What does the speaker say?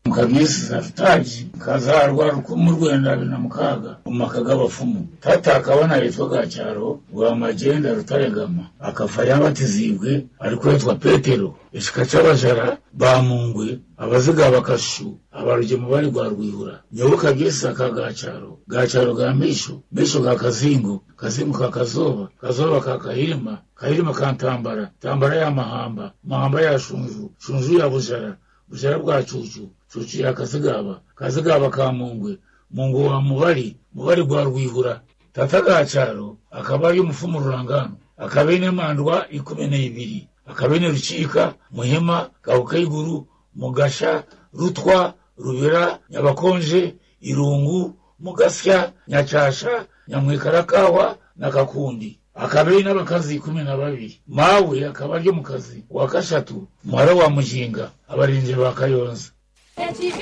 mukabisi safutaji kazarwa rukumu rwenda bibiri na mukaga umaka g'abapfumu tata akabona yitwa gacyaro rwa magenda rutaregama akafa yabatizibwe ariko yitwa petero ishika c'abajara bamungwe abaziga bakashu abarugemu bari rwa rwihura nyoboka gesa ka gacaro gacaro ga misho misho ga kazingo kazingo ka kazoba kazoba ka kahirima kahirima ka ntambara ntambara ya mahamba mahamba ya shunju shunju ya bujara bujara bwa cucu cucu ya kazigaba kazigaba ka mungwe mungu wa mubari mubari rwa rwihura tata gacaro akaba ari umufumu rurangano akaba ine mandwa ikumi n'ibiri akaba ine rucika muhima gahukayiguru mugasha rutwa rubera nyabakonje irungu mugasya nyacasha nyamwikarakawa na kakundi akaba ari n'abakazi kumi na babiri mawe akaba ari mu kazi wa kashatu muhara wa mujinga abarinzi ba kayonza